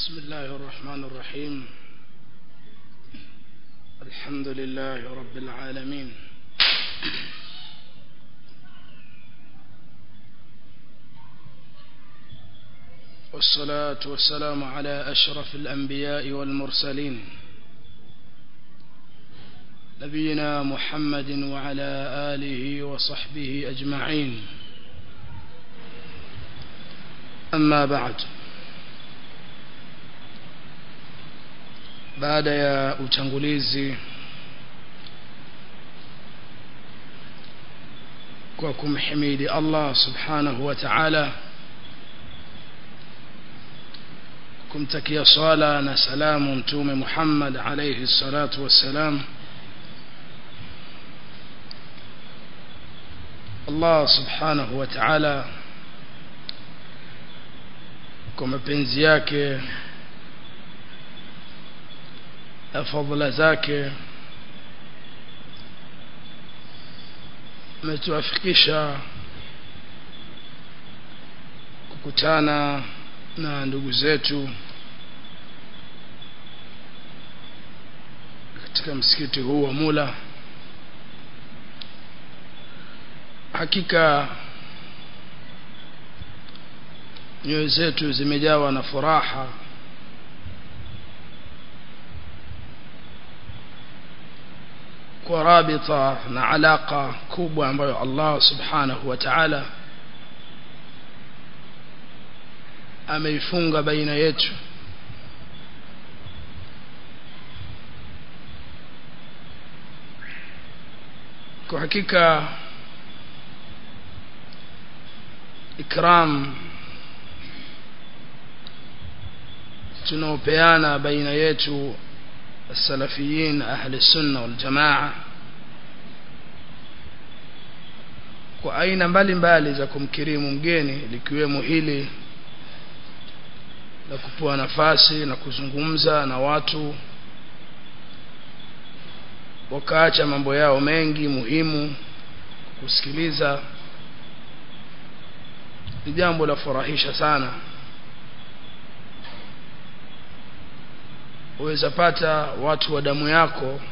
بسم الله الرحمن الرحيم الحمد لله رب العالمين والصلاة والسلام على أشرف الأنبياء والمرسلين نبينا محمد وعلى آله وصحبه أجمعين أما بعد baada ya utangulizi kwa kumhimidi Allah subhanahu wa ta'ala kumtakia swala na salamu mtume Muhammad alayhi salatu wassalam Allah subhanahu wa ta'ala kwa mapenzi yake na fadhila zake ametuafikisha kukutana na ndugu zetu katika msikiti huu wa Mula hakika nyoyo zetu zimejawa na furaha kwa rabita na alaka kubwa ambayo Allah subhanahu wa ta'ala ameifunga baina yetu kwa hakika ikram tunaopeana baina yetu السلفيين أهل السنة والجماعة kwa aina mbalimbali za kumkirimu mgeni likiwemo hili la kupewa nafasi na kuzungumza na watu wakaacha mambo yao mengi muhimu kusikiliza ni jambo la furahisha sana uweza pata watu wa damu yako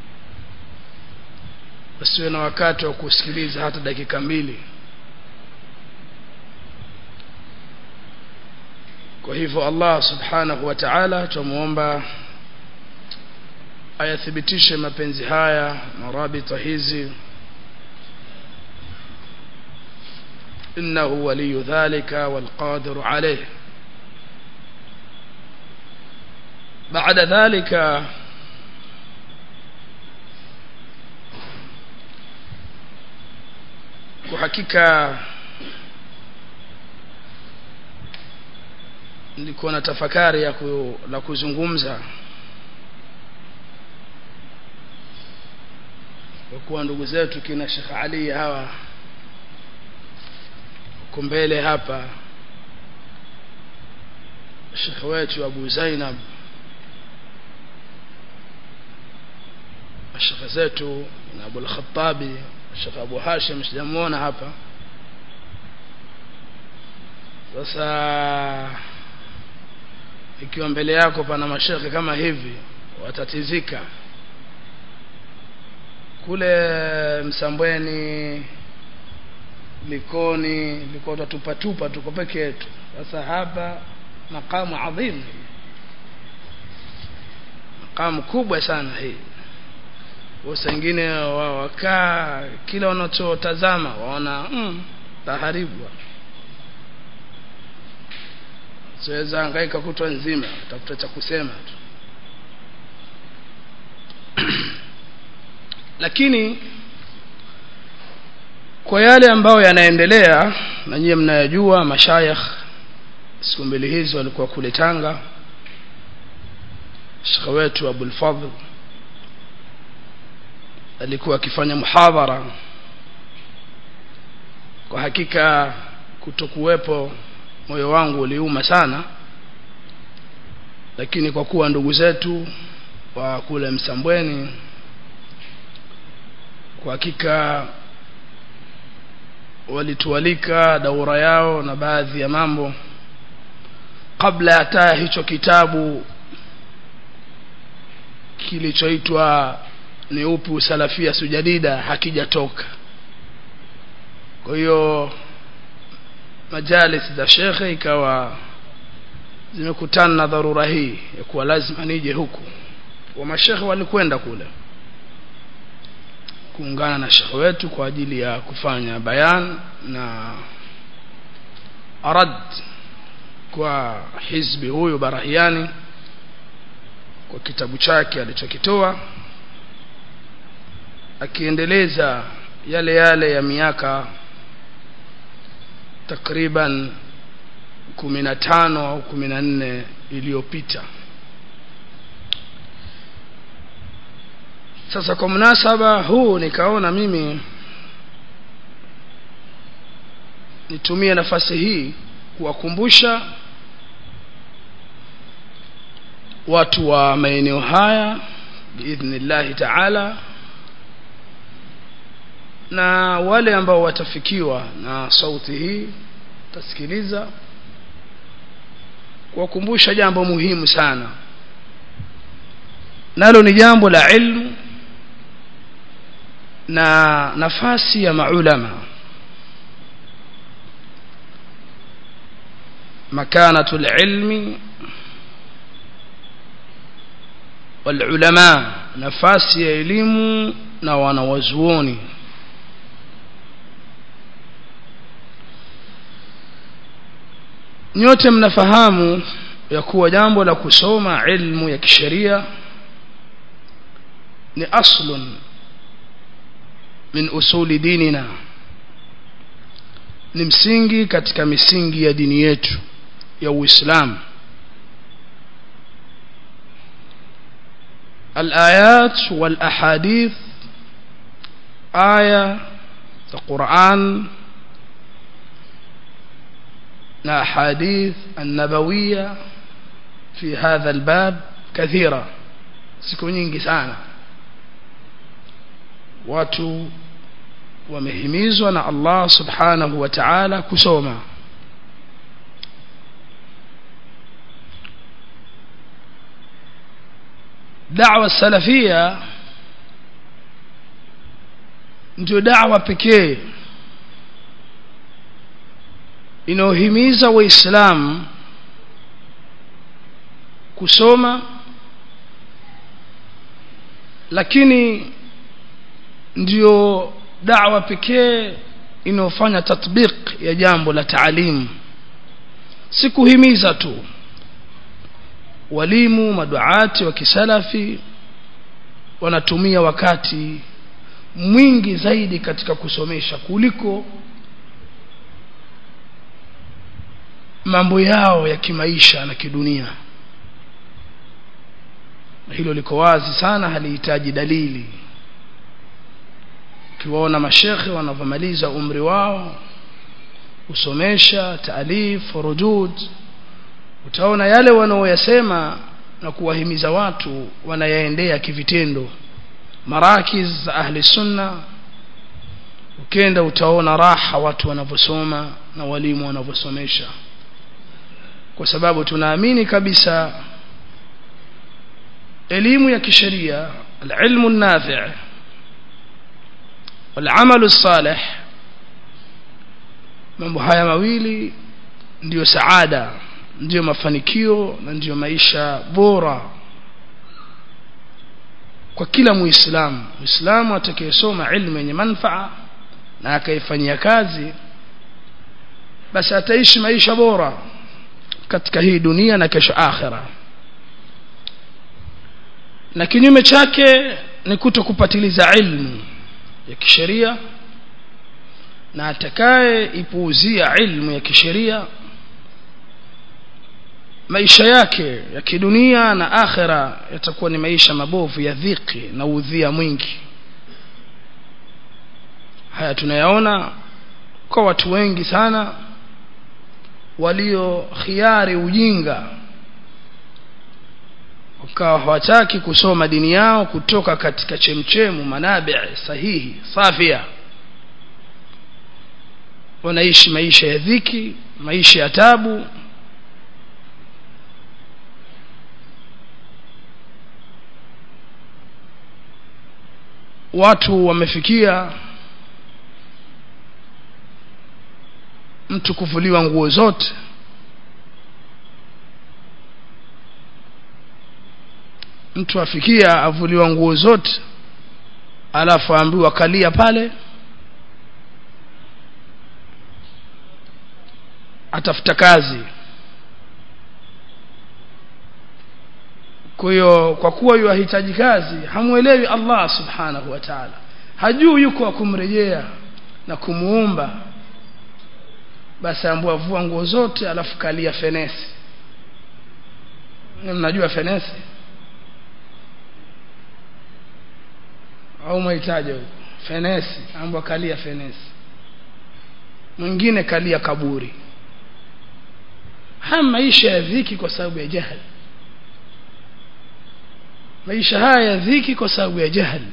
wasiwe na wakati wa kusikiliza hata dakika mbili kwa hivyo Allah subhanahu wa ta'ala tumuomba ayathibitishe mapenzi haya marabita hizi innahu waliyu dhalika walqadiru alayhi بعد ذلك kuhakika nilikuwa na tafakari ya ku, la kuzungumza kwa kuwa ndugu zetu kina Sheikh Ali hawa uko mbele hapa Sheikh wetu Abu Zainab mashaka zetu na Abu al-Khattabi Sheikh Abu Hashim sijamuona hapa sasa ikiwa mbele yako pana mashekhe kama hivi watatizika kule Msambweni Likoni liko tutatupa tupa tuko peke yetu sasa hapa makamu adhim makamu kubwa sana hii wengine wakaa kila wanachotazama waona mm, taharibu siweza hangaika kutwa nzima tafuta cha kusema tu lakini kwa yale ambayo yanaendelea na nyie mnayajua mashayikh siku mbili hizi walikuwa kule Tanga Sheikh wetu Abul Fadhl alikuwa akifanya muhadhara kwa hakika kutokuwepo moyo wangu uliuma sana lakini kwa kuwa ndugu zetu wa kule Msambweni kwa hakika walitualika daura yao na baadhi ya mambo kabla hata hicho kitabu kilichoitwa ni upi usalafia sujadida hakijatoka kwa hiyo majalis za shekhe ikawa zimekutana na dharura hii ya kuwa lazima nije huku wa mashekhe walikwenda kule kuungana na shekhe wetu kwa ajili ya kufanya bayan na arad kwa hizbi huyu barahiani kwa kitabu chake alichokitoa akiendeleza yale yale ya miaka takriban kumi na tano au kumi na nne iliyopita sasa kwa mnasaba huu nikaona mimi nitumie nafasi hii kuwakumbusha watu wa maeneo haya biidhnillahi taala na wale ambao watafikiwa na sauti hii tasikiliza kuwakumbusha jambo muhimu sana nalo ni jambo la ilmu na nafasi ya maulama makanatu lilmi walulama nafasi ya elimu na wanawazuoni nyote mnafahamu ya kuwa jambo la kusoma ilmu ya kisheria ni aslun min usuli dinina ni msingi katika misingi ya dini yetu ya uislamu الآيات والأحاديث آية القرآن الأحاديث النبوية في هذا الباب كثيرة siku nyingi sana watu wamehimizwa na Allah subhanahu wa ta'ala kusoma da'wa salafia ndio da'wa pekee inayohimiza waislamu kusoma lakini ndio da'wa pekee inayofanya tatbiq ya jambo la taalimu si kuhimiza tu walimu maduati wa kisalafi wanatumia wakati mwingi zaidi katika kusomesha kuliko mambo yao ya kimaisha na kidunia hilo liko wazi sana halihitaji dalili ukiwaona mashekhe wanavyomaliza umri wao kusomesha taalif rudud utaona yale wanaoyasema na kuwahimiza watu wanayaendea kivitendo marakiz za ahli sunna ukenda utaona raha watu wanavyosoma na walimu wanavyosomesha kwa sababu tunaamini kabisa elimu ya kisheria alilmu nafi' والعمل الصالح mambo haya mawili ndiyo saada ndiyo mafanikio na ndiyo maisha bora kwa kila muislamu muislamu atakayesoma ilmu yenye manfaa na akaifanyia kazi basi ataishi maisha bora katika hii dunia na kesho akhira na kinyume chake ni kuto kupatiliza ilmu ya kisheria na atakaye ipuuzia ilmu ya kisheria maisha yake ya kidunia na akhira yatakuwa ni maisha mabovu ya dhiki na udhia mwingi haya tunayaona kwa watu wengi sana walio khiari ujinga wakawa hawataki kusoma dini yao kutoka katika chemchemu manabi sahihi safia wanaishi maisha ya dhiki maisha ya tabu watu wamefikia mtu kuvuliwa nguo zote mtu afikia avuliwa nguo zote alafu aambiwa kalia pale atafuta kazi kwa hiyo kwa kuwa yuahitaji kazi hamwelewi Allah subhanahu wa ta'ala hajui yuko wa kumrejea na kumuumba basi ambua vua nguo zote alafu kalia fenesi mnajua fenesi au mahitaji huko fenesi ambwa kalia fenesi mwingine kalia kaburi haya maisha ya dhiki kwa sababu ya jahili maisha haya ya dhiki kwa sababu ya jahili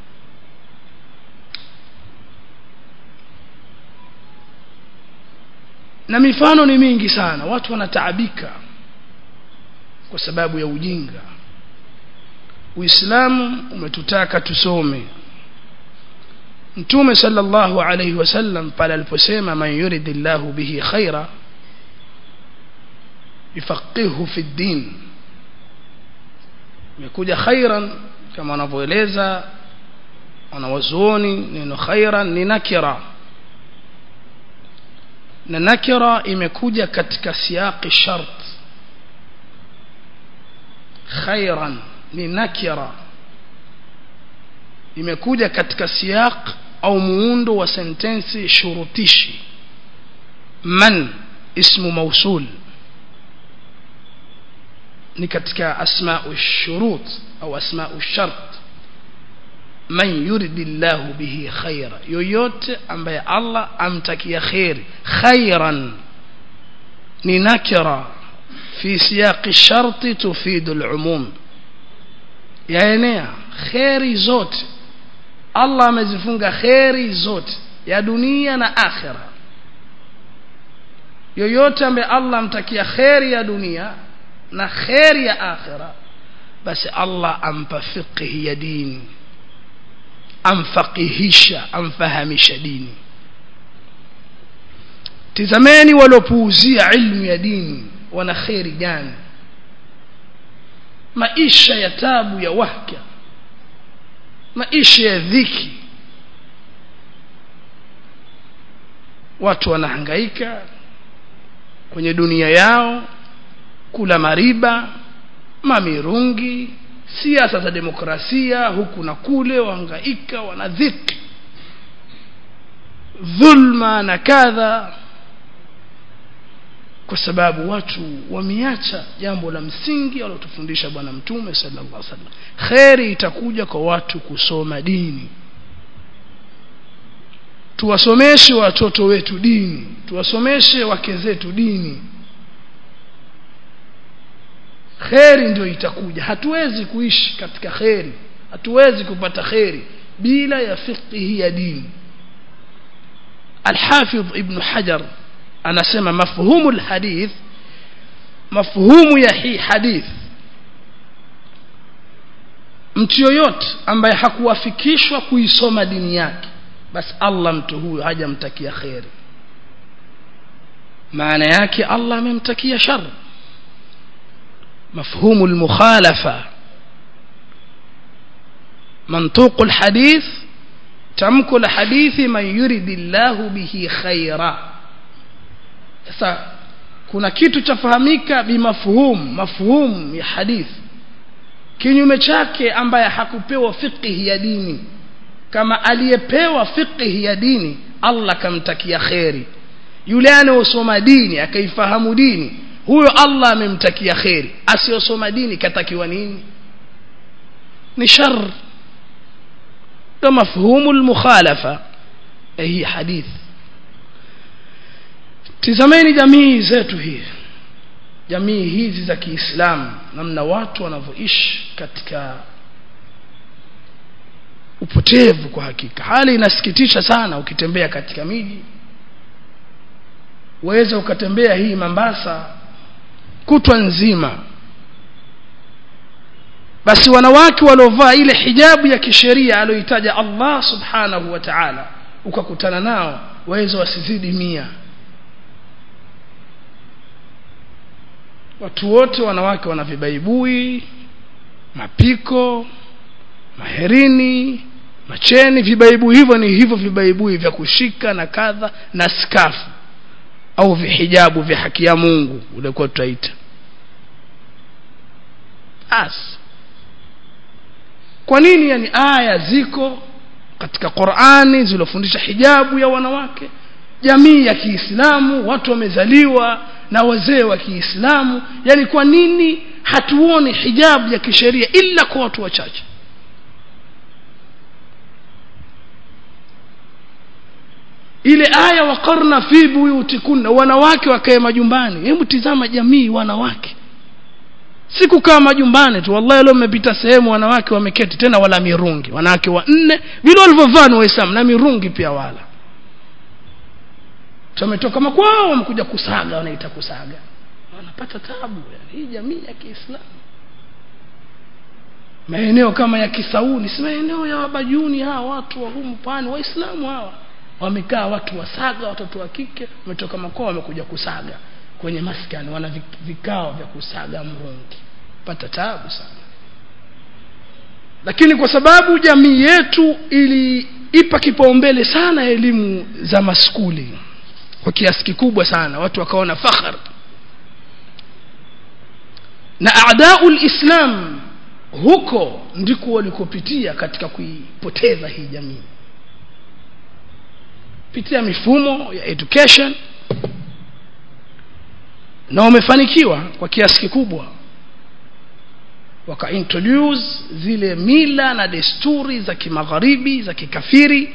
na mifano ni mingi sana watu wanataabika kwa sababu ya ujinga Uislamu umetutaka tusome Mtume sallallahu alayhi wasallam pale aliposema man yuridillahu bihi khaira yufaqihu fi din imekuja khairan kama wanavyoeleza wanawazuoni neno khairan ni nakira na nakira imekuja katika siyaqi shart khairan ni nakira imekuja katika siyaq au muundo wa sentensi shurutishi man ismu mausul ni katika asma'u shurut au asma'u shart man yuridillahu bihi khaira yoyote ambaye Allah amtakia khairi khairan ni nakira fi siyaqi sharti tufidu al-umum yaenea kheri zote Allah amezifunga kheri zote ya dunia na akhira yoyote ambaye Allah amtakia kheri ya dunia na kheri ya akhira basi Allah ampa fiqhi ya dini amfaqihisha amfahamisha dini tizameni walopuuzia ilmu ya dini wana kheri gani maisha ya tabu ya wahka maisha ya dhiki watu wanahangaika kwenye dunia yao kula mariba mamirungi siasa za demokrasia huku na kule wahangaika wanadhiki dhulma na kadha kwa sababu watu wameacha jambo la msingi alotufundisha bwana mtume sallallahu alaihi wasallam khairi itakuja kwa watu kusoma dini tuwasomeshe watoto wetu dini tuwasomeshe wake zetu dini kheri ndio itakuja hatuwezi kuishi katika kheri hatuwezi kupata kheri bila ya fiqhi ya dini الحافظ ابن حجر anasema mafhumu alhadith mafhumu ya hii hadith mtu yoyote ambaye hakuwafikishwa kuisoma dini yake basi Allah mtu huyo hajamtakia khairi maana yake Allah amemtakia shar مفهوم المخالفة منطوق الحديث تمك الحديث من يريد الله به خيرا sasa kuna kitu chafahamika bimafhum mafhum ya hadith kinyume chake ambaye hakupewa fiqhi ya dini kama aliyepewa fiqhi ya dini Allah kamtakia kheri yule anayosoma dini akaifahamu dini huyo Allah amemtakia kheri asiyosoma dini katakiwa nini ni shar ndo mafhumu almukhalafa hii hadith tizameni jamii zetu hii jamii hizi za Kiislamu namna watu wanavyoishi katika upotevu kwa hakika hali inasikitisha sana ukitembea katika miji waweza ukatembea hii Mombasa kutwa nzima basi wanawake waliovaa ile hijabu ya kisheria aliyoitaja Allah subhanahu wa ta'ala ukakutana nao waweza wasizidi mia watu wote wanawake wana vibaibui mapiko maherini macheni vibaibui hivyo ni hivyo vibaibui vya kushika na kadha na skafu au vihijabu vya haki ya Mungu ulikuwa tutaita as kwa nini yani aya ziko katika Qur'ani zilofundisha hijabu ya wanawake jamii ya Kiislamu watu wamezaliwa na wazee wa Kiislamu yani kwa nini hatuoni hijabu ya kisheria ila kwa watu wachache ile aya waqarna fi buyutikunna wanawake wakae majumbani hebu tizama jamii wanawake si kukaa majumbani tu wallahi leo mmepita sehemu wanawake wameketi tena wala mirungi wanawake wanne vile walivyovaa ni waislamu na mirungi pia wala tumetoka makwao wamekuja kusaga wanaita kusaga wanapata tabu yani hii jamii ya Kiislamu maeneo kama ya Kisauni si maeneo ya Wabajuni hawa watu wa humu pani waislamu hawa wamekaa watu wasaga watoto wa kike wametoka makwao wamekuja kusaga kwenye maskani wana vikao vya kusaga mrungi pata tabu sana lakini kwa sababu jamii yetu iliipa kipaumbele sana elimu za maskuli kwa kiasi kikubwa sana watu wakaona fakhar na aadaul islam huko ndiko walikopitia katika kuipoteza hii jamii pitia mifumo ya education na wamefanikiwa kwa kiasi kikubwa wakaintroduce zile mila na desturi za kimagharibi za kikafiri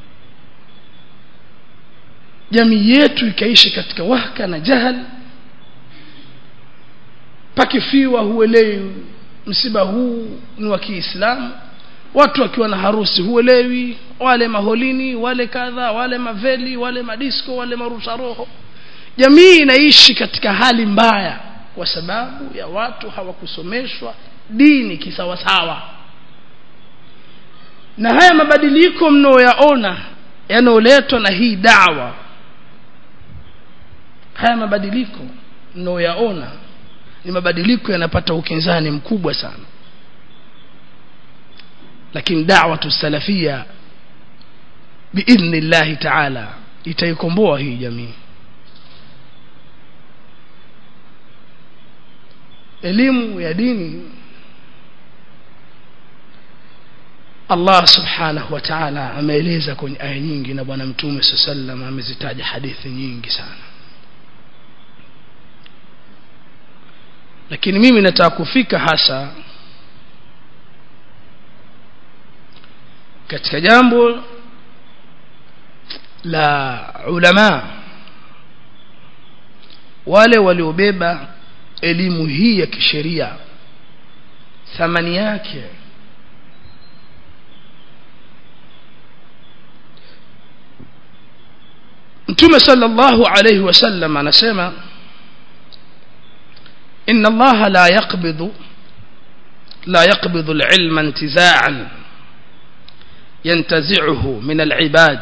jamii yetu ikaishi katika wahka na jahal pakifiwa huelewi msiba huu ni wa Kiislamu watu wakiwa na harusi huelewi wale maholini wale kadha wale maveli wale madisko wale marusha roho jamii inaishi katika hali mbaya kwa sababu ya watu hawakusomeshwa dini kisawasawa na haya mabadiliko mnaoyaona yanayoletwa na hii dawa haya mabadiliko mnaoyaona ni mabadiliko yanapata ukinzani mkubwa sana lakini da'watu salafia biidhnillahi ta'ala itaikomboa hii jamii elimu ya dini Allah subhanahu wa ta'ala ameeleza kwenye aya nyingi na bwana mtume sallam amezitaja hadithi nyingi sana lakini mimi nataka kufika hasa katika jambo la ulama wale waliobeba elimu hii ya kisheria thamani yake Mtume sallallahu alayhi wasallam anasema inna Allah la yaqbidu la yaqbidu al-ilma intiza'an ينتزعه من العباد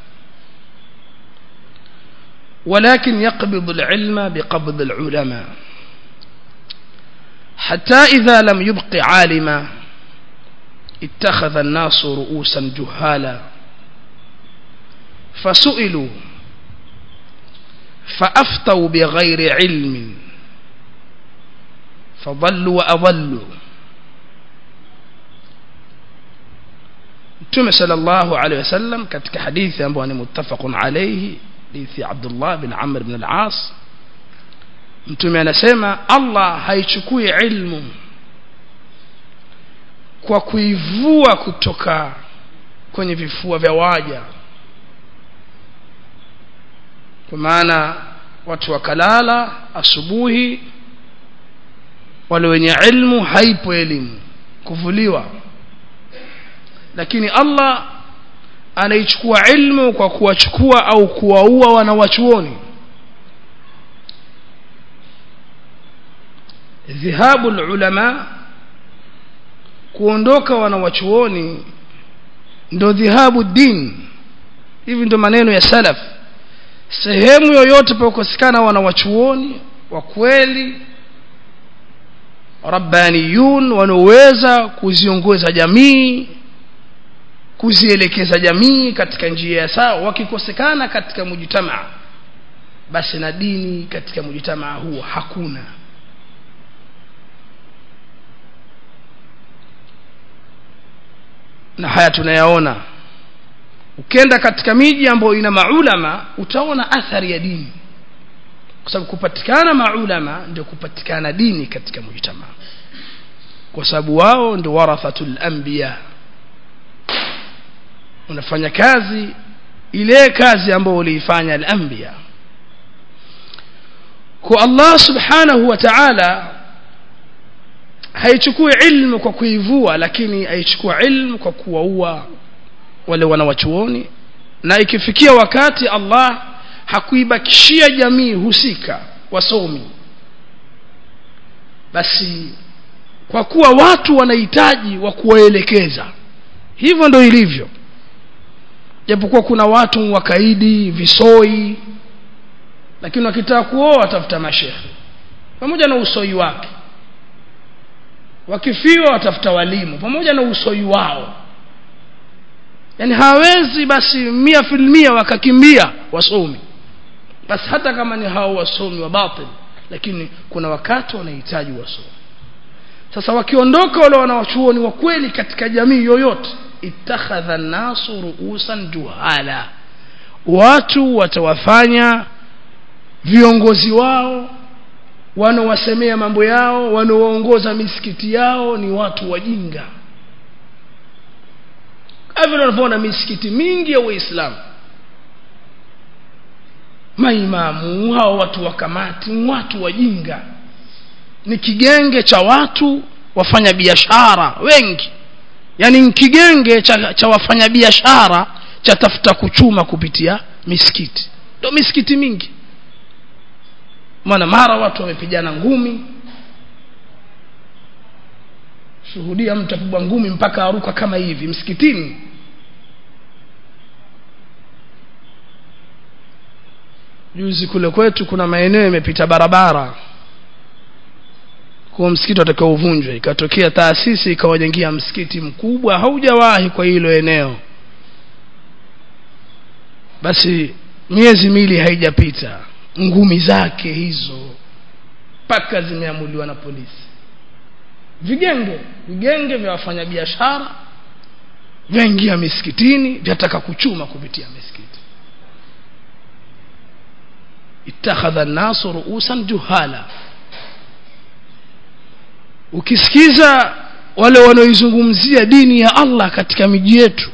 ولكن يقبض العلم بقبض العلماء حتى إذا لم يبق عالما اتخذ الناس رؤوسا جهالا فسئلوا فأفتوا بغير علم فضلوا وأضلوا Mtume sallallahu alaihi wasallam katika hadithi ambayo ni muttafaqun alayhi hadithi Abdullah bin Amr bin al-As Mtume anasema Allah haichukui ilmu kwa kuivua kutoka kwenye vifua vya waja kwa maana watu wakalala asubuhi wale wenye ilmu haipo elimu kuvuliwa lakini Allah anaichukua ilmu kwa kuwachukua au kuwaua wanawachuoni ذهاب العلماء kuondoka wanawachuoni ndo dhihabu din hivi ndo maneno ya salaf sehemu yoyote pakosekana wanawachuoni wa kweli rabbaniyun wanaoweza kuziongoza jamii kuzielekeza jamii katika njia ya sawa wakikosekana katika mujtamaa basi na dini katika mujtamaa huo hakuna na haya tunayaona ukenda katika miji ambayo ina maulama utaona athari ya dini kwa sababu kupatikana maulama ndio kupatikana dini katika mujtamaa kwa sababu wao ndio warathatul anbiya unafanya kazi ile kazi ambayo uliifanya al-anbiya kwa Allah subhanahu wa ta'ala haichukui ilmu kwa kuivua lakini haichukua ilmu kwa kuwaua wale wanawachuoni na ikifikia wakati Allah hakuibakishia jamii husika wasomi basi kwa kuwa watu wanahitaji wa kuwaelekeza hivyo ndo ilivyo japokuwa kuna watu wakaidi visoi lakini wakitaka kuoa watafuta mashehe pamoja na usoi wake wakifiwa watafuta walimu pamoja na usoi wao yani hawezi basi mia filmia wakakimbia wasomi basi hata kama ni hao wasomi wa batil lakini kuna wakati wanahitaji wasomi sasa wakiondoka wale wanawachuoni wa kweli katika jamii yoyote ittakhadha nasu ruusan juhala watu watawafanya viongozi wao wanaowasemea mambo yao wanaoongoza misikiti yao ni watu wajinga kama unavyoona misikiti mingi ya Uislamu maimamu hao watu wa kamati watu wajinga ni kigenge cha watu wafanya biashara wengi yani kigenge cha, cha wafanyabiashara cha tafuta kuchuma kupitia misikiti ndio misikiti mingi maana mara watu wamepigana ngumi shuhudia mtu apigwa ngumi mpaka aruka kama hivi msikitini juzi kule kwetu kuna maeneo yamepita barabara kwa msikiti watakao uvunjwe ikatokea taasisi ikawajengia msikiti mkubwa haujawahi kwa hilo eneo basi miezi mili haijapita ngumi zake hizo mpaka zimeamuliwa na polisi vigenge vigenge vya wafanyabiashara vyaingia misikitini vyataka kuchuma kupitia misikiti ittakhadha nasu ruusan juhala ukisikiza wale wanaoizungumzia dini ya Allah katika miji yetu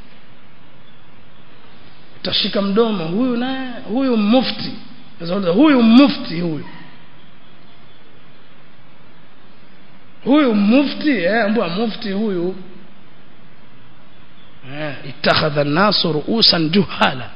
utashika mdomo huyu naye huyu mufti huyu mufti huyu huyu mufti eh mbwa mufti huyu eh ittakhadha an-nasu ru'usan juhala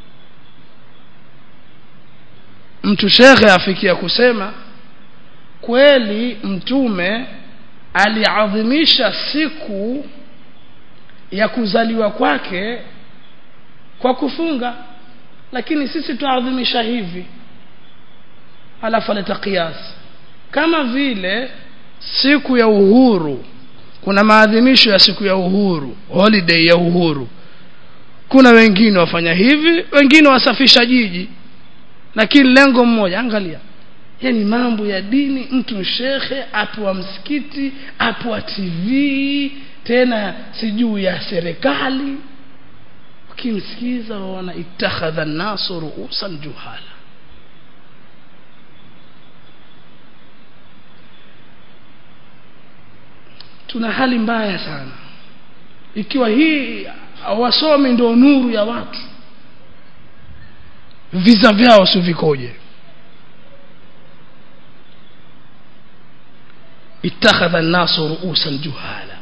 mtu shekhe afikia kusema kweli mtume aliadhimisha siku ya kuzaliwa kwake kwa kufunga lakini sisi tuadhimisha hivi alafu aleta qiyas kama vile siku ya uhuru kuna maadhimisho ya siku ya uhuru holiday ya uhuru kuna wengine wafanya hivi wengine wasafisha jiji lakini lengo mmoja angalia yani mambo ya dini mtu shekhe apwa msikiti apwa tv tena sijuu ya serikali ukimsikiza waona ittakhadha nasu ruusan juhala tuna hali mbaya sana ikiwa hii wasomi ndio nuru ya watu visa vyao si vikoje ittakhadha an-nasu ru'usan juhala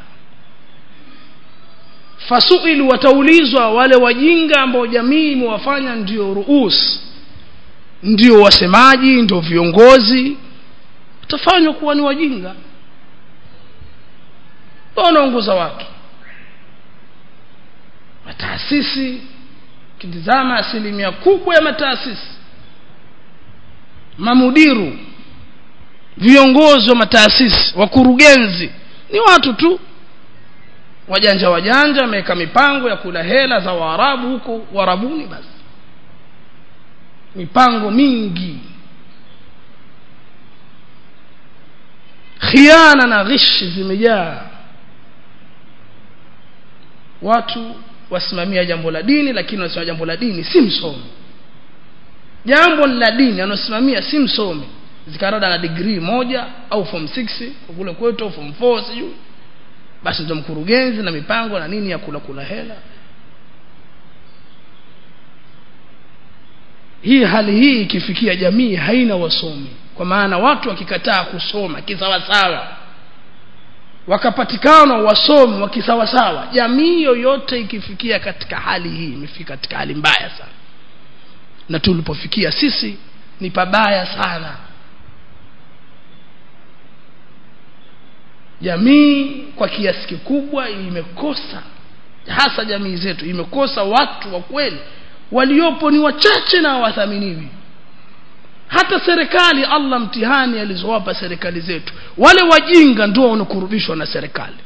fasuilu wataulizwa wale wajinga ambao jamii imewafanya ndio ruus ndio wasemaji ndio viongozi utafanywa kuwa ni wajinga wanaongoza watu mataasisi kitizama asilimia kubwa ya mataasisi mamudiru viongozi wa mataasisi wakurugenzi ni watu tu wajanja wajanja wameweka mipango ya kula hela za waarabu huko warabuni basi mipango mingi khiana na ghishi zimejaa watu wasimamia jambo la dini lakini wanasimamia jambo la dini si msomi jambo la dini anaosimamia si msomi zikarada na degree moja au form 6 kule kwetu au form 4 sijui basi ndio mkurugenzi na mipango na nini ya kula kula hela hii hali hii ikifikia jamii haina wasomi kwa maana watu wakikataa kusoma kisawasawa wakapatikana wasomi wa kisawasawa jamii yoyote ikifikia katika hali hii imefika katika hali mbaya sana na tulipofikia sisi ni pabaya sana jamii kwa kiasi kikubwa imekosa hasa jamii zetu imekosa watu wa kweli waliopo ni wachache na hawathaminiwi hata serikali Allah mtihani alizowapa serikali zetu wale wajinga ndio wanakurubishwa na serikali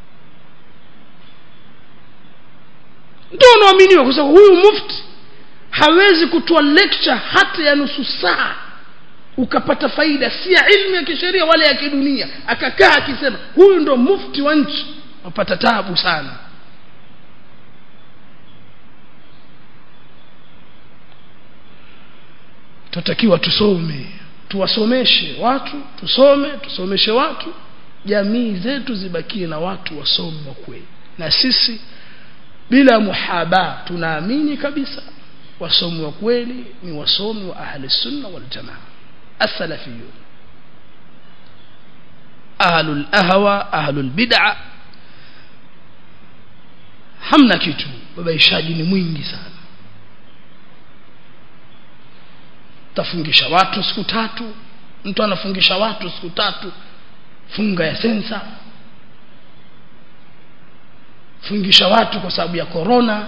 ndio wanaaminiwa kwa sababu huyu mufti hawezi kutoa lecture hata ya nusu saa ukapata faida si ya ilmu ya kisheria wala ya kidunia akakaa akisema huyu ndo mufti wa nchi wapata tabu sana tutakiwa tusome tuwasomeshe watu tusome tusomeshe watu jamii zetu zibakie na watu wasomi wa kweli na sisi bila muhaba tunaamini kabisa wasomi wa kweli ni wasomi wa ahli sunna wal jamaa السلفيون أهل الأهوى أهل البدع hamna kitu babaishaji ni mwingi sana tafungisha watu siku tatu mtu anafungisha watu siku tatu funga ya sensa fungisha watu kwa sababu ya korona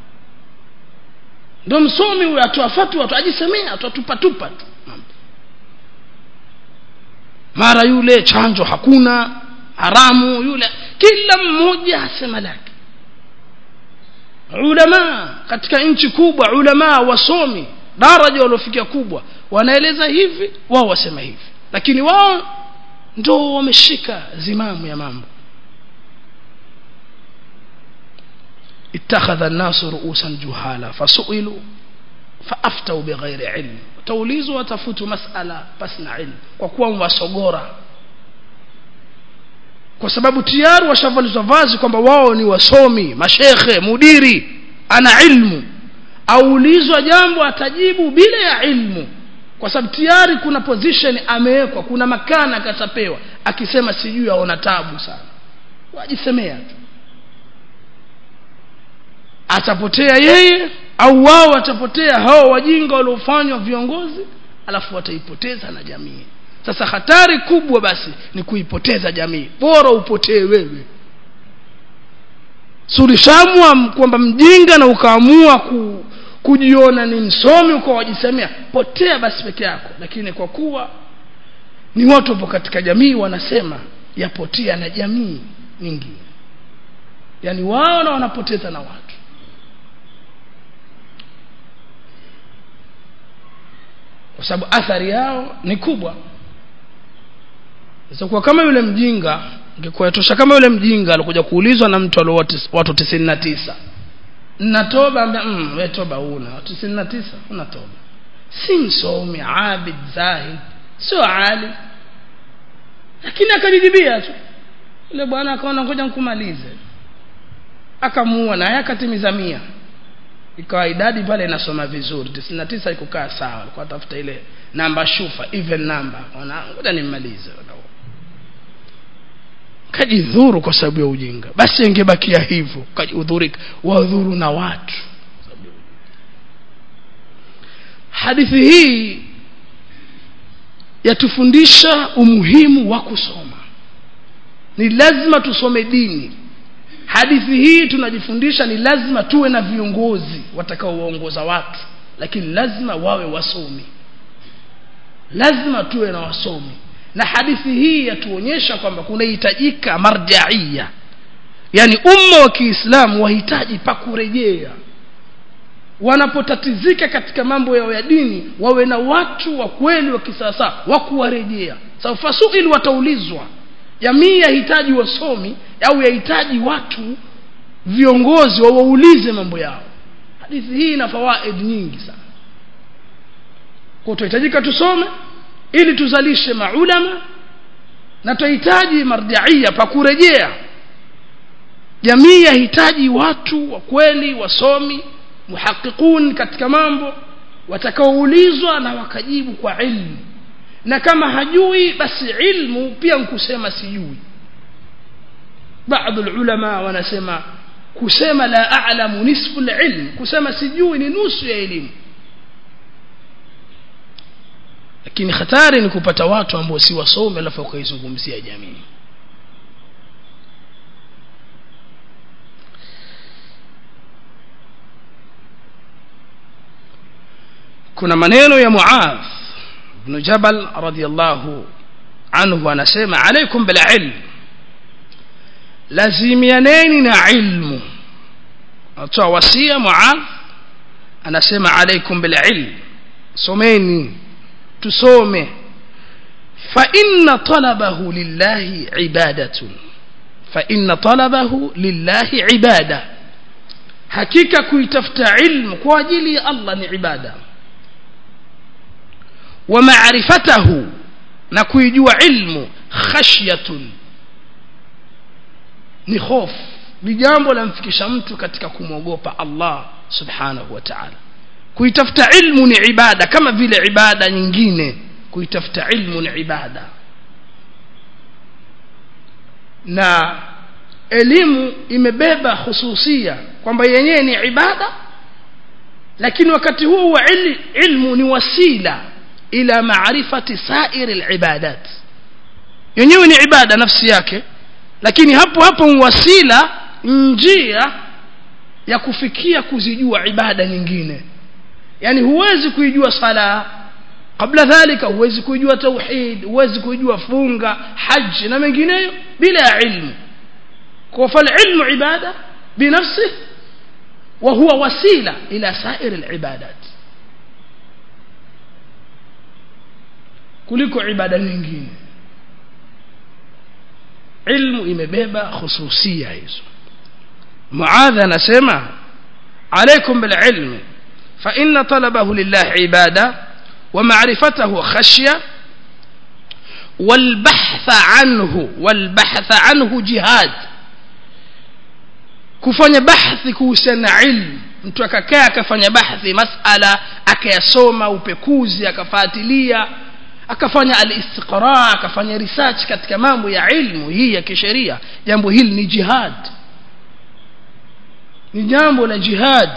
ndo msomi huyo atoa fatwa tu ajisemea atutupatupa tu mara yule chanjo hakuna haramu yule kila mmoja asema lake ulama katika nchi kubwa ulama wasomi daraja waliofikia kubwa wanaeleza hivi wao wasema hivi lakini wao ndo wameshika zimamu ya mambo اتخذ الناس رؤوسا جهالا فسئلوا فافتوا بغير علم utaulizwa watafutu masala pasina ilmu kwa kuwa wasogora kwa sababu tayari washavalizwa vazi kwamba wao ni wasomi mashekhe mudiri ana ilmu aulizwa jambo atajibu bila ya ilmu kwa sababu tayari kuna position amewekwa kuna makana akasapewa akisema sijui aona tabu sana wajisemea tu atapotea yeye au wao watapotea hao wajinga waliofanywa viongozi alafu wataipoteza na jamii sasa hatari kubwa basi ni kuipoteza jamii bora upotee wewe sulishamwa kwamba mjinga na ukaamua ku, kujiona ni msomi ukawajisemea potea basi peke yako lakini kwa kuwa ni watu wapo katika jamii wanasema yapotea na jamii nyingine yaani wao na wanapoteza na watu kwa sababu athari yao ni kubwa kwa kama yule mjinga ingekuwa tosha kama yule mjinga alikuja kuulizwa na mtu alio watu tisini na tisa natoba ambia mm, we toba una tisini na tisa una toba si msomi abid zahid sio ali lakini akajijibia tu yule bwana akaona ngoja nkumalize akamuua naye akatimiza mia ikawa idadi pale inasoma vizuri 99 ikukaa sawa alikuwa tafuta ile namba shufa even number ngoja nimmalize kajidhuru kwa sababu ya ujinga basi ingebakia hivyo kajidhurika wadhuru na watu hadithi hii yatufundisha umuhimu wa kusoma ni lazima tusome dini hadithi hii tunajifundisha ni lazima tuwe na viongozi watakaowaongoza watu lakini lazima wawe wasomi lazima tuwe na wasomi na hadithi hii yatuonyesha kwamba kunahitajika marjaia yani umma wa kiislamu wahitaji pa kurejea wanapotatizika katika mambo yao ya dini wawe na watu wa kweli wa kisasa wa kuwarejea sababu fasuili wataulizwa jamii yahitaji wasomi au yahitaji watu viongozi wawaulize mambo yao hadithi hii ina fawaid nyingi sana kwa tunahitajika tusome ili tuzalishe maulama na tunahitaji marjaia pa kurejea jamii yahitaji watu wa kweli wasomi muhaqiqun katika mambo watakaoulizwa na wakajibu kwa ilmu na kama hajui basi ilmu pia nkusema sijui baadhi ulama wanasema kusema la a'lamu nisfu ilm kusema sijui ni nusu ya elimu lakini hatari ni kupata watu ambao si wasome alafu wakaizungumzia jamii kuna maneno ya Muadh ibn Jabal radiyallahu anhu anasema alaikum bil ilm lazimianeni na ilmu atoa wasia Muadh anasema alaikum bil ilm someni tusome fa inna talabahu lillahi ibadatun fa inna talabahu lillahi ibada hakika kuitafuta ilmu kwa ajili ya Allah ni ibada wa ma'rifatahu na kuijua ilmu khashyatun ni hofu ni jambo lamfikisha mtu katika kumwogopa Allah subhanahu wa ta'ala kuitafuta ilmu ni ibada kama vile ibada nyingine kuitafuta ilmu ni ibada na elimu imebeba hususia kwamba yenyewe ni ibada lakini wakati huo huo ilmu ni wasila ila maarifati sairi alibadat yenyewe ni ibada nafsi yake lakini hapo hapo wasila njia ya kufikia kuzijua ibada nyingine yani huwezi kuijua sala kabla dhalika huwezi kuijua tauhid huwezi kuijua funga haji na mengineyo bila ya ilmu kwa fal ilmu ibada binafsi wa huwa wasila ila sair alibadat kuliko ibada nyingine ilmu imebeba khususia hizo muadha anasema alaikum bil ilmi فإن طلبه لله عبادة ومعرفته خشية والبحث عنه والبحث عنه جهاد kufanya bahthi kuhusiana na ilmu mtu akakaa akafanya bahthi masala akayasoma upekuzi akafuatilia akafanya alistiqra akafanya research katika mambo ya ilmu hii ya kisheria jambo hili ni jihad ni jambo la jihad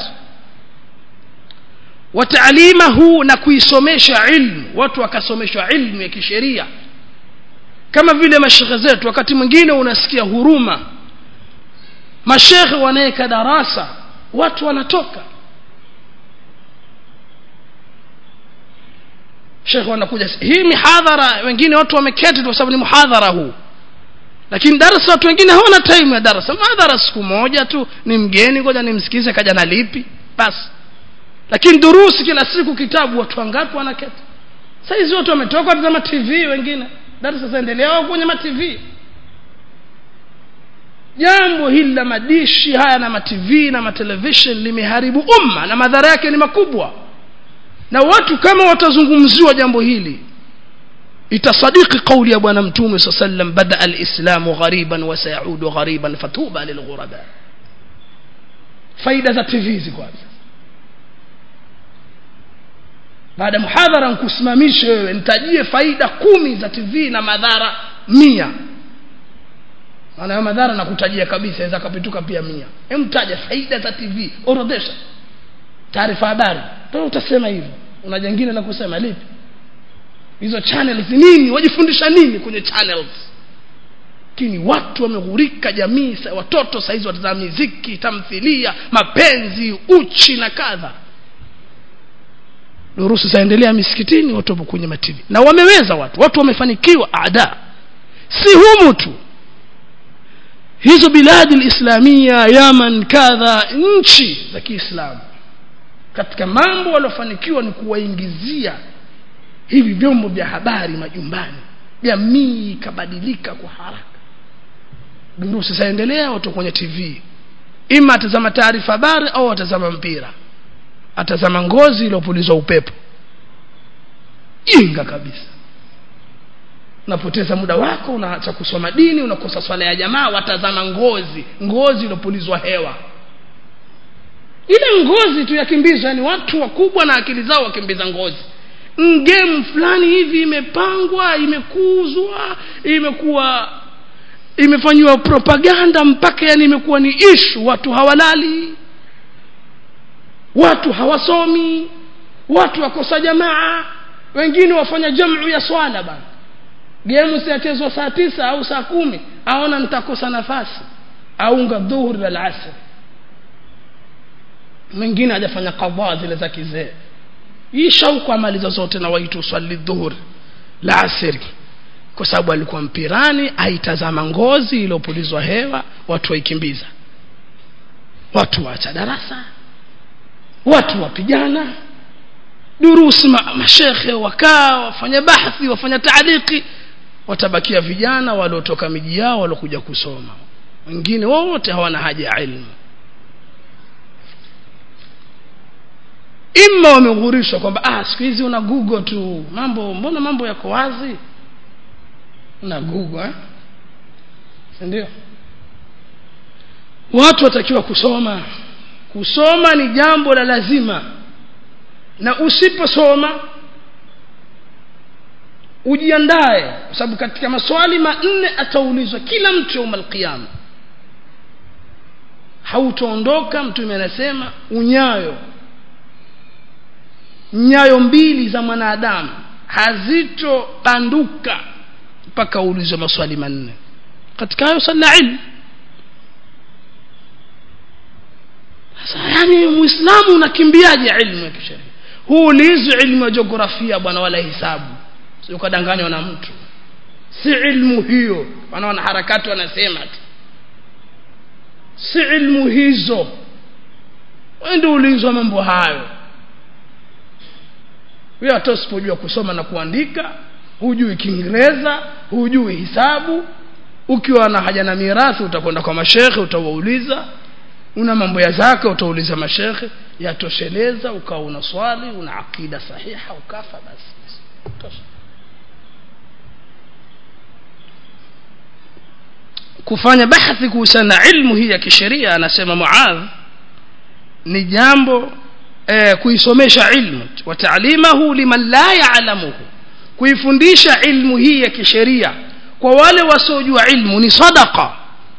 wataalimahu na kuisomesha ilmu watu wakasomeshwa ilmu ya kisheria kama vile mashekhe zetu wakati mwingine unasikia huruma mashekhe wanaweka darasa watu wanatoka shekhe wanakuja hii mihadhara wengine watu wameketi kwa sababu ni muhadhara huu lakini darasa watu wengine hawana time ya darasa madhara siku moja tu ni mgeni ngoja nimsikize kaja na lipi basi lakini durusi kila siku kitabu watu wangapi wanaketi saizi watu wametoka watazama tv wengine darasa zaendelea wao kwenye matv jambo hili la madishi haya na matv na matelevision limeharibu umma na madhara yake ni makubwa na watu kama watazungumziwa jambo hili itasadiki kauli ya bwana mtume saa sallam bada alislamu ghariban wasayaudu ghariban fatuba lilghuraba faida za tv ziko wapi baada ya muhadhara nkusimamishe wewe nitajie faida kumi za tv na madhara mia maana ya madhara nakutajia kabisa aweza kapituka pia mia emtaja faida za tv orodhesha taarifa habari to utasema hivyo una jengine la kusema lipi hizo channels nini wajifundisha nini kwenye channels lakini watu wameghurika jamii sa- watoto saizi watazama miziki tamthilia mapenzi uchi na kadha durusu zaendelea misikitini watu wapo kwenye mativi na wameweza watu watu wamefanikiwa ada si humu tu hizo biladi lislamia yaman kadha nchi za kiislamu katika mambo waliofanikiwa ni kuwaingizia hivi vyombo vya habari majumbani jamii ikabadilika kwa haraka durusi zaendelea watu kwenye tv ima atazama taarifa habari au atazama mpira atazama ngozi iliyopulizwa upepo jinga kabisa unapoteza muda wako unaacha kusoma dini unakosa swala ya jamaa watazama ngozi ngozi iliyopulizwa hewa ile ngozi tu yakimbizwa yani watu wakubwa na akili zao wakimbiza ngozi ngemu fulani hivi imepangwa imekuzwa imekuwa imefanyiwa propaganda mpaka yani imekuwa ni ishu watu hawalali watu hawasomi watu wakosa jamaa wengine wafanya jamu ya swala bana gemu siachezwa saa tisa au saa kumi aona nitakosa nafasi aunga dhuhuri la lasri mwingine hajafanya kadhaa zile za kizee hii shauku amaliza zote na waitu swali dhuhuri la asiri kwa sababu alikuwa mpirani aitazama ngozi iliyopulizwa hewa watu waikimbiza watu waacha darasa watu wapigana durusi ma, mashekhe wakaa wafanya bahthi wafanya taaliki watabakia vijana waliotoka miji yao waliokuja kusoma wengine wote hawana haja ya ilmu ima wameghurishwa kwamba ah siku hizi una google tu mambo mbona mambo yako wazi una google eh? ndio watu watakiwa kusoma kusoma ni jambo la lazima na usiposoma ujiandae kwa sababu katika maswali manne ataulizwa kila mtu yauma alqiyama hautaondoka mtume anasema unyayo nyayo mbili za mwanadamu hazitobanduka mpaka uulizwe maswali manne katika hayo sala ilmu sasa yani muislamu unakimbiaje ilmu ya kisheria huulizwi ilmu ya jiografia bwana wala hisabu sio ukadanganywa na mtu si ilmu hiyo wanaona harakati wanasema tu si ilmu hizo wende ulizwa mambo hayo wewe hata usipojua kusoma na kuandika hujui kiingereza hujui hisabu ukiwa na haja na mirathi utakwenda kwa mashekhe utawauliza una mambo ya zaka utauliza mashekhe yatosheleza ukawa una swali una akida sahiha ukafa basi tosha kufanya bahthi kuhusiana na ilmu hii ya kisheria anasema muadh ni jambo eh, kuisomesha ilmu wa taalimahu liman la yaalamuhu kuifundisha ilmu hii ya kisheria kwa wale wasiojua ilmu ni sadaqa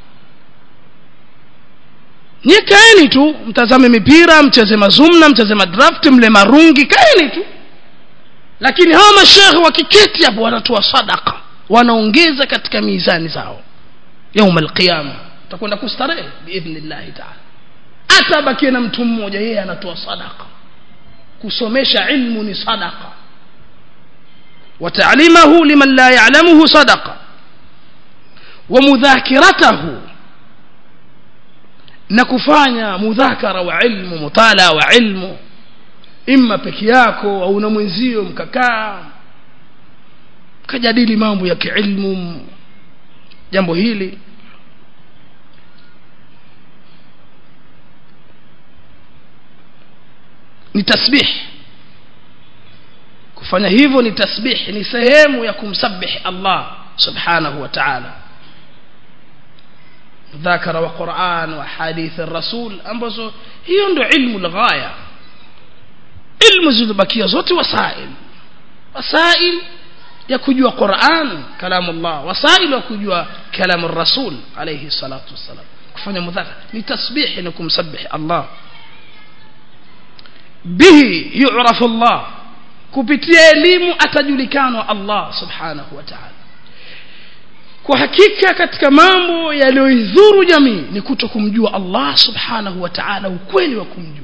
nyie kaeni tu mtazame mipira mcheze mazumna mcheze madraft mle marungi kaeni tu lakini hawa mashekhe wakiketi hapo wanatoa sadaka wanaongeza katika mizani zao yauma alqiyama utakwenda kustarehe biidhnillahi taala hata abakie na mtu mmoja yeye anatoa sadaka kusomesha ilmu ni sadaka وتعليمه لمن لا يعلمه صدقة ومذاكرته نكفانيا مذاكرة وعلم مطالعة وعلم إما peke yako au na mwenzio mkakaa kajadili mambo ya kiilmu jambo hili ni tasbih kufanya hivyo ni tasbih ni sehemu ya kumsabih Allah subhanahu wa ta'ala mudhakara wa Qur'an wa hadith rasul ambazo hiyo ndio ilmu lghaya ilmu zilizobakia zote wasail wasail ya kujua Qur'an kalamu Allah wasail ya kujua kalamu rasul alayhi salatu wassalam kufanya mudhakara ni tasbih ni kumsabih Allah bihi yu'rafu Allah kupitia elimu atajulikanwa Allah subhanahu wa ta'ala kwa hakika katika mambo yaliyoidhuru jamii ni kuto kumjua allah subhanahu wa taala ukweli wa kumjua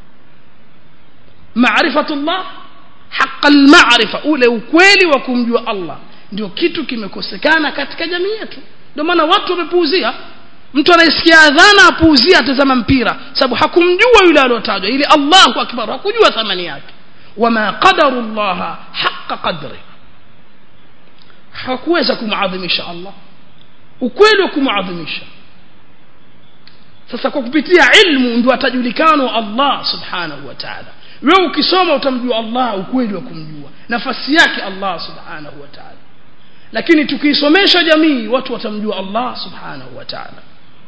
marifatullah haqa lmarifa ule ukweli wa kumjua allah ndio kitu kimekosekana katika jamii yetu ndio maana watu wamepuuzia mtu anayesikia adhana apuuzia atazama mpira sababu hakumjua yule aliotajwa ili allahu akbar hakujua thamani yake wama qadaru llaha haqa qadri hakuweza kumadhimisha allah ukweli wa kumadhimisha sasa kwa kupitia ilmu ndio atajulikana allah subhanahu wa taala wewe ukisoma utamjua allah ukweli wa kumjua nafasi yake allah subhanahu wa taala lakini tukiisomesha jamii watu watamjua allah subhanahu wa taala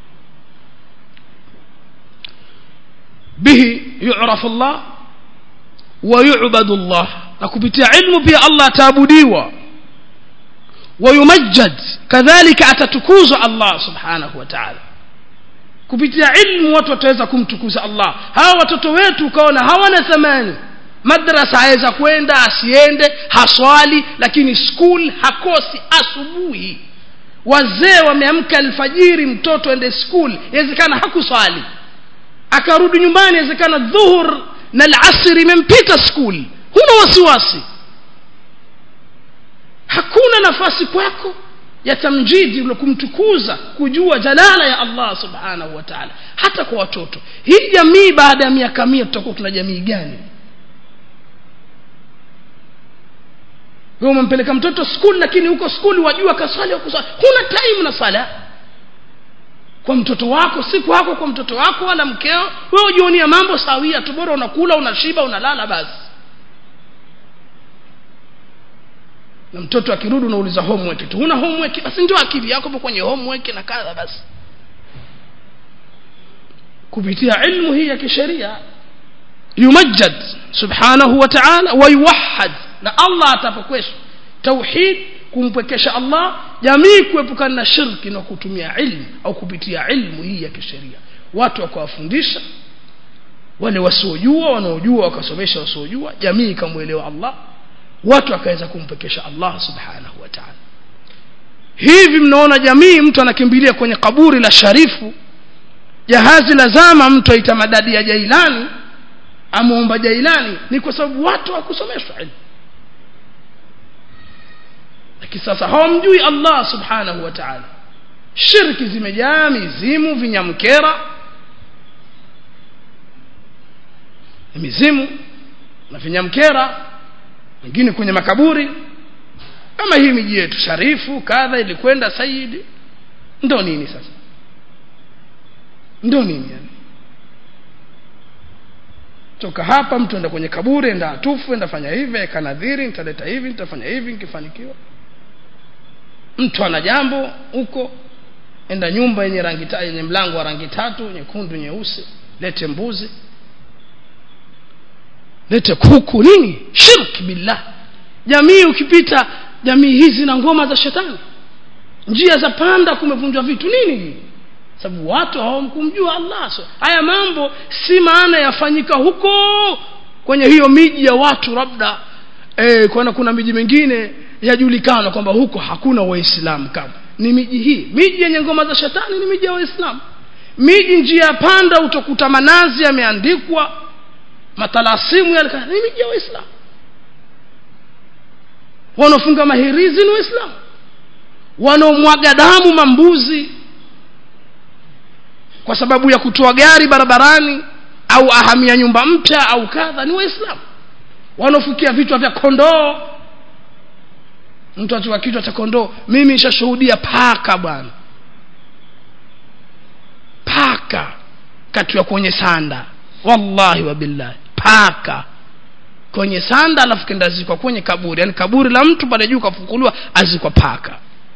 به يعرف الله ويعبد الله نكبتي علم بي الله تعبديوا ويمجد كذلك أتتكوز الله سبحانه وتعالى kupitia ilmu watu wataweza kumtukuza allah hawa watoto wetu ukaona hawana thamani madrasa aweza kwenda asiende haswali lakini skul hakosi asubuhi wazee wameamka alfajiri mtoto ende skul inawezekana hakuswali akarudi nyumbani inawezekana dhuhur na alasri imempita skul huna wasiwasi hakuna nafasi kwako ya tamjidi ule kumtukuza kujua jalala ya allah subhanahu wa taala hata kwa watoto hii jamii baada ya miaka mia tutakuwa tuna jamii gani wewe umempeleka mtoto skuli lakini huko skuli wajua kaswali wakuswali huna time na sala kwa mtoto wako si kwako kwa mtoto wako wala mkeo wewe ujionia mambo sawia tu bora unakula unashiba unalala basi na mtoto akirudi unauliza homework tu huna homework basi ndio akili yako kwenye homework na kadha basi kupitia ilmu hii ya kisheria yumajjad subhanahu wa ta'ala wa yuwahhad na Allah atapokwesha tauhid kumpwekesha Allah jamii kuepukana na shirki na kutumia ilmu au kupitia ilmu hii ya kisheria watu wakawafundisha wale wasiojua wanaojua wakasomesha wasiojua jamii ikamwelewa Allah watu wakaweza kumpekesha Allah subhanahu wa ta'ala hivi mnaona jamii mtu anakimbilia kwenye kaburi la sharifu jahazi la zama mtu aita madadi ya jailani amuomba jailani ni kwa sababu watu hawakusomeshwa ilmu lakini sasa hawamjui Allah subhanahu wa ta'ala shirki zimejaa mizimu vinyamkera mizimu na vinyamkera wengine kwenye makaburi kama hii miji yetu sharifu kadha ilikwenda saidi ndo nini sasa ndo nini yani toka hapa mtu enda kwenye kaburi enda atufu enda fanya hivi akanadhiri nitaleta hivi nitafanya hivi nikifanikiwa mtu ana jambo huko enda nyumba yenye rangi yenye mlango wa rangi tatu nyekundu nyeusi lete mbuzi lete kuku nini shirk billah jamii ukipita jamii hizi na ngoma za shetani njia za panda kumevunjwa vitu nini sababu watu hawamkumjua Allah so, haya mambo si maana yafanyika huko kwenye hiyo miji ya watu labda eh, kwana kuna miji mingine yajulikana kwamba huko hakuna waislamu kama ni miji hii miji yenye ngoma za shetani ni miji ya waislamu miji njia ya panda utakuta manazi yameandikwa matalasimu yale ni miji ya waislamu wanaofunga mahirizi ni waislamu wanaomwaga damu mambuzi kwa sababu ya kutoa gari barabarani au ahamia nyumba mpya au kadha ni waislamu wanaofukia vichwa vya kondoo mtu achukua kichwa cha kondoo mimi nishashuhudia paka bwana paka katiwa kwenye sanda wallahi wabillahi paka kwenye sanda alafu kenda azikwa kwenye kaburi yani kaburi la mtu pale juu kafukuliwa azikwa paka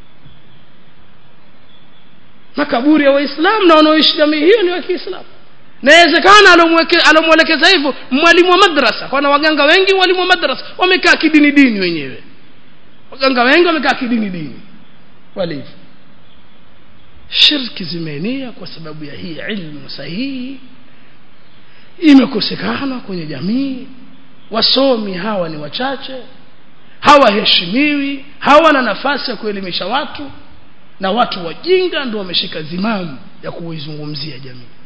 makaburi ya waislamu na wanaoishi jamii hiyo ni wa kiislamu nawezekana alomwelekeza hivyo mwalimu wa madrasa kwana waganga wengi walimu wa madrasa wamekaa kidini dini wenyewe waganga wengi wamekaa kidini dini walivyo shirki zimeenea kwa sababu ya hii ilmu sahihi imekosekana kwenye jamii wasomi hawa ni wachache hawaheshimiwi hawana nafasi ya kuelimisha watu na watu wajinga ndio wameshika zimamu ya kuizungumzia jamii